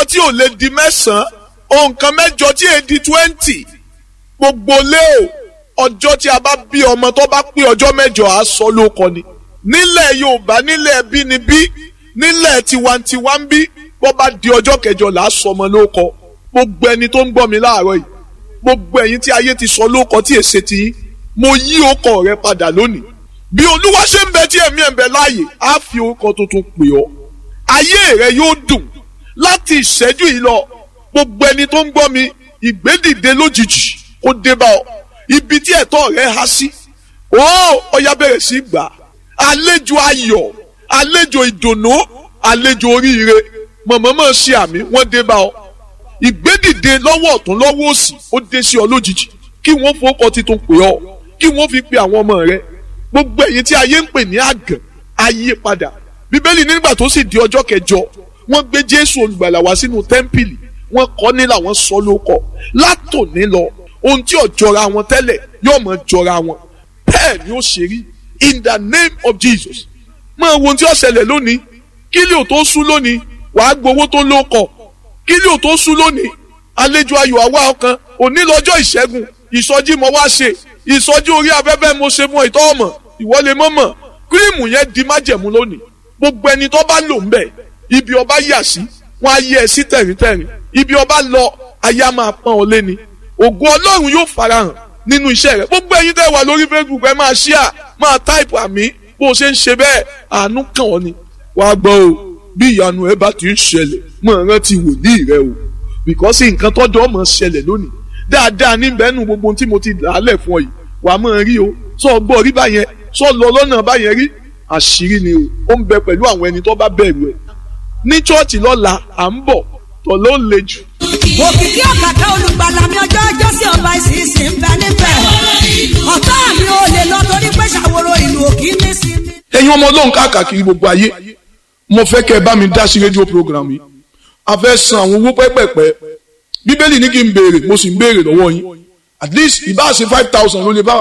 tí ò lè di mẹ́sàn-án ohun kan mẹ́jọ tí è di twenty gbogbo lé o ọjọ́ tí a bá bí ọmọ tó bá pé ọjọ́ mẹ́jọ á sọ lóko ni nílẹ̀ Yorùbá nílẹ̀ bínibí nílẹ̀ tiwantiwa ń bí bó bá di ọjọ́ kẹjọ là á sọ ọmọ lóko gbogbo ẹni tó ń gbọ́ mi láàárọ̀ yìí gbogbo ẹ̀yin tí ayé ti sọ lóko tí èsè ti yín mo yí ọkọ rẹ padà lónìí bí olúwa ṣe ń bẹ tí ẹ̀mí ẹ̀ ń bẹ láàyè á fi orúkọ tuntun pè ọ́ ayé rẹ yóò dùn láti ìṣẹ́jú yìí lọ gbogbo ẹni tó ń gbọ́ mi ìgbédìde lójijì kó dé bá ọ ibi tí ẹ̀tọ́ rẹ há sí ó ọya bẹ̀rẹ̀ sí gbà àlejò ayọ̀ àlejò ìdùnnú àlejò oríire mọ̀mọ́mọ́ ṣe àmì wọ́n dé bá ọ ìgbédìde lọ́wọ́ ọ̀tún lọ́wọ́ òsì ó dé sí ọ lójijì kí wọ́n fowókọ titun pè ọ kí wọ́n fi pe àwọn ọmọ rẹ gbogbo ẹ̀yin tí ayé ń pè ní àgàn ayé padà bíbélì nígbà tó sì di ọjọ́ kẹjọ wọ́n gbé jésù olùgbàlà wá sínú tẹ́ḿpìlì wọ́n kọ́ ní làwọn sọ lóko látòní lọ ohun tí ò jọra wọn tẹ́lẹ̀ yóò mọ̀ jọra wọn bẹ́ẹ̀ ni ó ṣe rí in the name of jesus máa wo ohun tí ó ṣẹlẹ̀ lónìí kílí ò tó sú lónìí wàá gbowó tó lóko kílí ò tó sú lónìí àlejò ayọ̀ àwa ọkàn òní lọ́jọ́ ìṣẹ́gun ìsọjí mo wá ṣe ìsọjí orí afẹ́fẹ́ mo ṣe fún ìtọ́ ọmọ ìwọlé mọ́mọ́ kírìmù yẹn di májẹ̀mú lónìí gbogbo ẹni tó bá lò ń bẹ̀ ibi ọba yà sí wọn á yẹ ẹ sí tẹ̀ríntẹ̀rín ibi ọba lọ ayé á máa pọ́n ọ léni ògo ọlọ́run yóò farahàn nínú iṣẹ́ rẹ gbogbo ẹyin tẹ́ wà lórí facebook ẹ máa ṣíà máa táìpù àmì bó o ṣe ń ṣe bẹ́ẹ̀ àánú kàn ọ́ ni wàá gbọ́ o bí ìyanu ẹ bá ti ń ṣẹlẹ̀ mọ̀ rántí wòlíì rẹ o bìkọ́sì nǹkan tọ́jọ́ mọ̀ ṣẹlẹ̀ lónìí dáadáa níbẹ̀ nù gbogbo tí mo ti làálẹ̀ fún ọ yìí wàá mọ̀ rí o sọ gbọ́ rí báyẹn sọ lọ lọ́nà báyẹn rí àṣírí ni o ó ń bẹ pẹ̀lú àwọn ẹni tó bá bẹ̀rù ẹ̀ ní chọ́ọ̀chì lọ́la à ń bọ̀ tọ̀ ló le jù. òkìkí ọ̀kàkà olùgbàlà mi ọjọ́ ọjọ́ sí ọba ìsinsìn ń bẹ níbẹ̀ ọ̀tá mi ò lè lọ torí pé ṣàwòrò ìlú òkì ní sí mi. ẹ̀yin ọmọ ọlọ́run káàkiri gbogbo ayé mo fẹ́ kẹ́ ẹ bá mi dá sí rédíò program yìí a fẹ́ san àwọn owó pẹ́pẹ́pẹ́ bíbélì ní kí n béèrè mo sì ń béèrè lọ́wọ́ yín at least ìbá ṣe five thousand ló lè bá